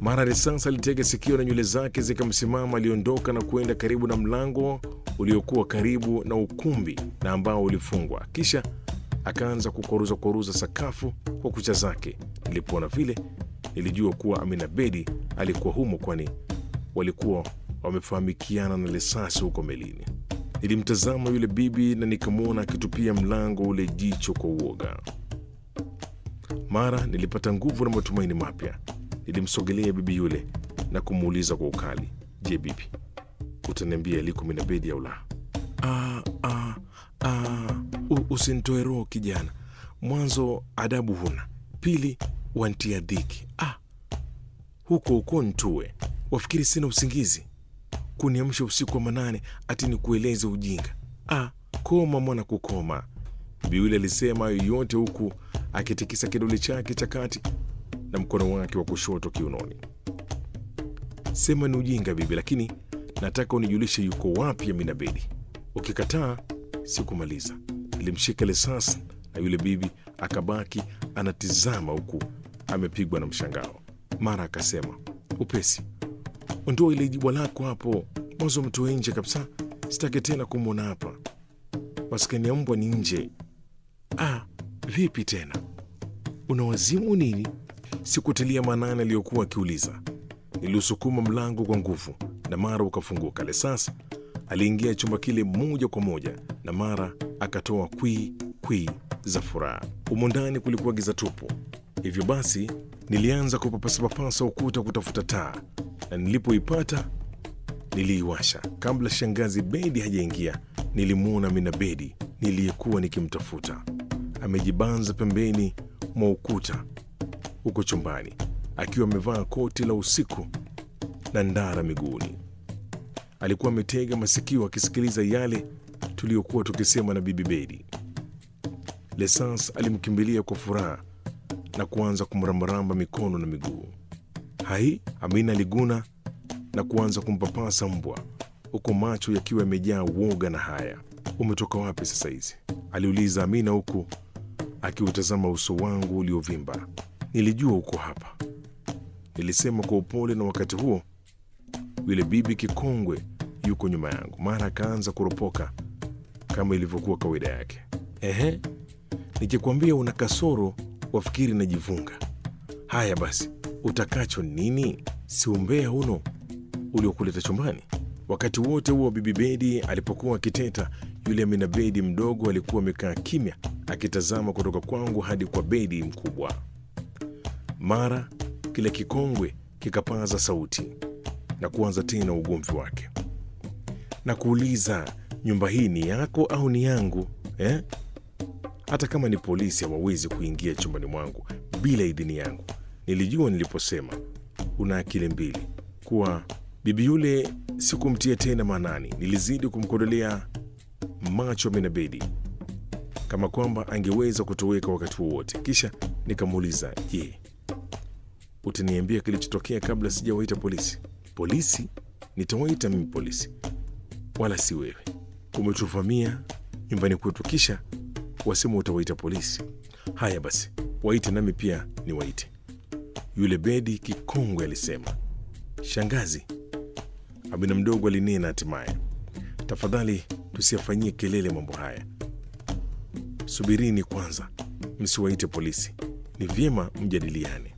Mara risasi alitega sikio na nywele zake zikamsimama. Aliondoka na kwenda karibu na mlango uliokuwa karibu na ukumbi na ambao ulifungwa, kisha akaanza kukoruza koruza sakafu kwa kucha zake. Nilipoona vile, nilijua kuwa Amina Bedi alikuwa humo, kwani walikuwa wamefahamikiana na risasi huko melini. Nilimtazama yule bibi na nikamwona akitupia mlango ule jicho kwa uoga. Mara nilipata nguvu na matumaini mapya. Nilimsogelea bibi yule na kumuuliza kwa ukali, je, bibi, utaniambia aliko Amina Bedi au la? "Ah, ah, ah, u- usinitoe roho kijana. Mwanzo adabu huna, pili wantia dhiki. Ah, huko huko ntue, wafikiri sina usingizi kuniamsha usiku wa manane ati ni kueleze ujinga. Ah, koma mwana, kukoma. Bibi yule alisema hayo yote huku akitikisa kidole chake cha kati na mkono wake wa kushoto kiunoni. Sema ni ujinga bibi, lakini nataka unijulishe yuko wapi Amina Bedi. Ukikataa sikumaliza. Nilimshika risasi na yule bibi akabaki anatizama huku amepigwa na mshangao. Mara akasema upesi, ondoa ile jibwa lako hapo, mwanzo mtoe nje kabisa, sitaki tena kumwona hapa. Maskani ya mbwa ni nje. Ah, vipi tena, una wazimu nini? Sikutilia maanani aliyokuwa akiuliza. Niliusukuma mlango kwa nguvu na mara ukafunguka. Lesas aliingia chumba kile moja kwa moja na mara akatoa kwii kwii za furaha. Humo ndani kulikuwa giza tupu, hivyo basi nilianza kupapasapapasa ukuta kutafuta taa, na nilipoipata niliiwasha. Kabla shangazi Bedi hajaingia, nilimwona Amina Bedi niliyekuwa nikimtafuta amejibanza pembeni mwa ukuta huko chumbani akiwa amevaa koti la usiku na ndara miguuni. Alikuwa ametega masikio akisikiliza yale tuliyokuwa tukisema na bibi Bedi. Lesans alimkimbilia kwa furaha na kuanza kumrambaramba mikono na miguu. Hai, Amina aliguna na kuanza kumpapasa mbwa huku macho yakiwa yamejaa woga na haya. Umetoka wapi sasa hizi? aliuliza Amina huku akiutazama uso wangu uliovimba. Nilijua uko hapa, nilisema kwa upole, na wakati huo yule bibi kikongwe yuko nyuma yangu. Mara akaanza kuropoka kama ilivyokuwa kawaida yake. Ehe, nikikwambia una kasoro wafikiri najivunga. Haya basi, utakacho nini? Si umbea uno uliokuleta chumbani? Wakati wote huo bibi Bedi alipokuwa akiteta, yule Amina Bedi mdogo alikuwa amekaa kimya akitazama kutoka kwangu hadi kwa Bedi mkubwa. Mara kile kikongwe kikapaza sauti na kuanza tena ugomvi wake na kuuliza, nyumba hii ni yako au ni yangu eh? Hata kama ni polisi hawawezi kuingia chumbani mwangu bila idhini yangu. Nilijua niliposema una akili mbili kuwa bibi yule sikumtia tena maanani. Nilizidi kumkodolea macho Amina Bedi kama kwamba angeweza kutoweka wakati wowote. Kisha nikamuuliza, je, utaniambia kilichotokea kabla sijawaita polisi? Polisi? Nitawaita mimi polisi, wala si wewe. Umetuvamia nyumbani kwetu, kisha wasema utawaita polisi. Haya basi, waite nami pia niwaite. Yule Bedi kikongwe alisema. Shangazi, Amina mdogo alinena hatimaye, tafadhali tusiyafanyie kelele mambo haya. Subirini kwanza, msiwaite polisi. Ni vyema mjadiliane.